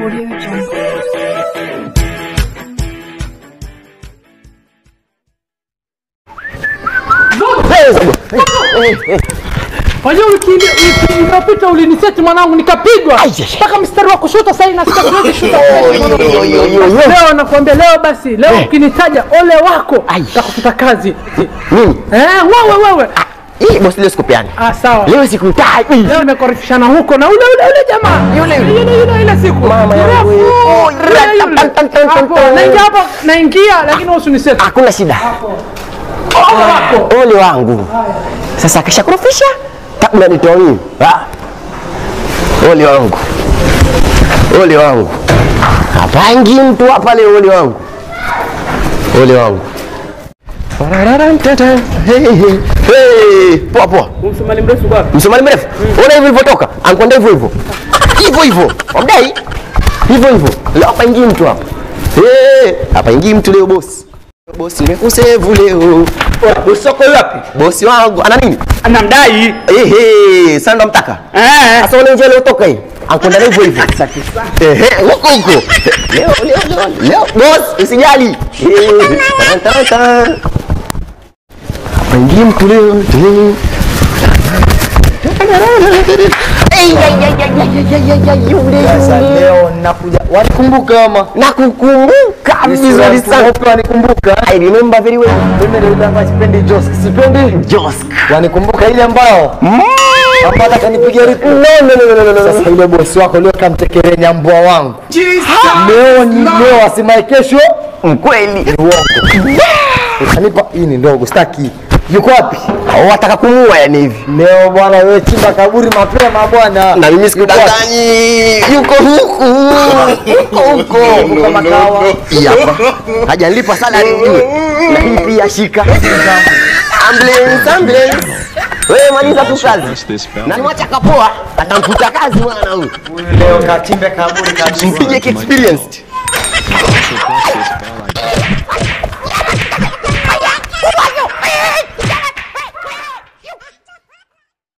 Audio Jungle. Wajua wiki ile- wiki iliyopita uliniseti mwanangu nikapigwa mpaka mstari wa kushoto sasa inasikia siwezi shuta leo nakwambia leo basi leo ukinitaja ole wako takufuta kazi Mimi? eh wewe wewe Hii bosi leo sikupeani. ah sawa Leo sikutai. leo nimekorifishana huko na ule ule ule jamaa Yule yule. yule yule ile siku Mama yangu Mrefu. wewe. Oh, Yule yule. yule. Tan, tan, tan, tan, Hapo, tan. naingia hapa naingia lakini wewe usiniseti Hakuna shida. ole wako Ole wangu. Sasa akisha kurofisha kabla nitoa mimi. Ah. Ole wangu. Ole wangu. Hapangi mtu hapa leo ole wangu. Ole wangu. Parararantata. Hey, hey. Hey, poa poa. msumali mrefu bwana Msomali mrefu. Ona hivyo ilivyotoka. Ankwenda hivyo hivyo. Hivyo hivyo. Wamdai. Hivyo hivyo. Leo hapa ingii mtu hapa. Eh, hapa ingii mtu leo bosi. Bosi nimekusevu leo. Usoko wapi? Bosi wangu ana nini? Anamdai. Ehe, sasa ndo mtaka. Eh. Sasa ule njia iliotoka hii. Ankwenda na hivyo hivyo. Ehe, huko huko. Leo leo leo. Leo boss, usijali. Eh, tan, tan, tan. Hapa ingii mtu leo. Eh. Ei, ai, ai, ai, ai, ai, ai, ai, yule, Sasa yule. leo nakuja, wanikumbuka ama Nakukumbuka vizuri sana. wanikumbuka. I remember very well. Mimi ndio yule ambaye sipendi Josk, sipendi Josk. wanikumbuka ile ambao ambao nataka nipige ripu. No, no, no, no, no, no, no. Sasa yule bosi wako leo kamtekelenya mbwa wangu. Leo ni leo, asimaye kesho Mkweli. ni uongo. Utanipa hii ni ndogo, sitaki. Yuko wapi? Wataka kumuua yani hivi. Leo bwana, wewe chimba kaburi mapema bwana. Na mimi Yuko sikudanganyi. Yuko huku. Yuko huko. Kama kawa. Hii hapa. Hajanilipa salary ujue. Na hii pia shika. Ambulance, ambulance. Wewe maliza tu kazi. Na niwacha kapoa, atamfuta kazi mwana huyu. Leo kachimbe kaburi kabisa. Mpige experienced.